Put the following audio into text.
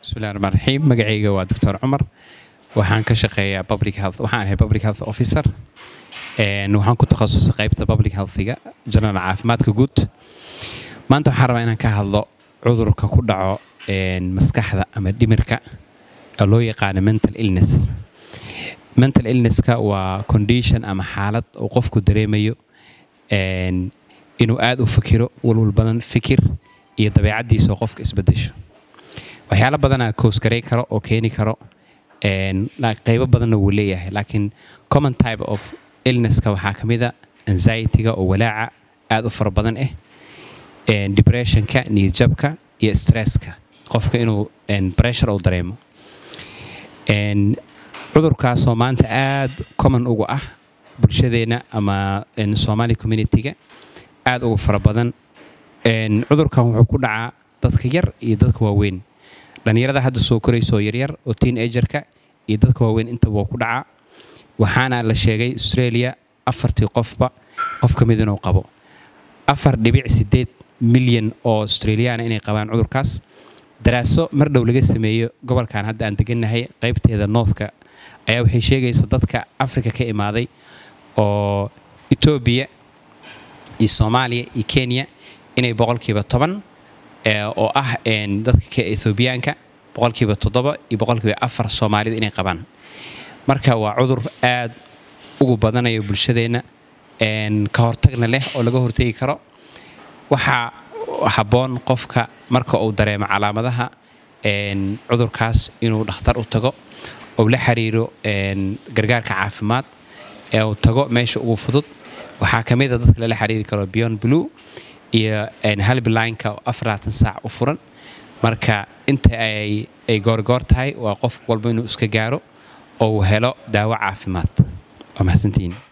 bismillahi raxmaan raxiim magacayga waa doctor cumar waxaan ka shaqeeyaa public health waxaan ahay public health officer waxaan ku takhasusay qaybta public healthiga general caafimaadka guud maanta waxaan rabaa inaan ka hadlo cudurka ku dhaco maskaxda ama dhimirka oo loo yaqaano mental illness mental illnesska waa condition ama xaalad uu qofku dareemayo inuu aada u fikiro walwal badan fikir iyo dabeecaddiisa oo qofka isbedesho waxyaalo badanaa koosgaray karo oo keeni karo qaybo badanna wuu leeyahay laakiin common type of illnesska waxaa ka mid a anxietyga oo walaaca aada u fara badan ah depressionka niyadjabka iyo stresska qofka inuu pressure uu dareemo cudurkaasoo maanta aada common ugu ah bulshadeenna ama somali communitiga aada ugu fara badan cudurkan wuxuu ku dhacaa dadka yar iyo dadka waaweyn dhallinyarada hadda soo koraysoo yaryar oo teen agerka iyo dadka waaweyn intaba waa ku dhacaa waxaana la sheegay australia afartii qofba qof ka mid inuu qabo afar dhibic sideed milyan oo australiyaana inay qabaan cudurkaas daraaso mar dhow laga sameeyo gobolkan hadda aan degannahay qaybteeda northka ayaa waxay sheegaysa dadka africa ka imaaday oo etoobiya iyo soomaaliya iyo kenya inay boqolkiiba toban oo ah dadka ethoobiyaanka boqolkiiba toddoba iyo boqolkiiba afar soomaalida inay qabaan marka waa cudur aad ugu badanayo bulshadeenna ka hortagna leh oo laga hortegi karo waxaa habboon qofka marka uu dareemo calaamadaha cudurkaas inuu dhakhtar u tago ou la xiriiro gargaarka caafimaad ee uu tago meesha ugu fudud waxaa ka mid a dadka lala xiriiri karo beyond blue iyo halbilineka oo afarlaatan saac u furan marka inta ay goorgoor tahay waa qof walba inuu iska gaaro oo uu helo daawo caafimaad waa mahadsantihiin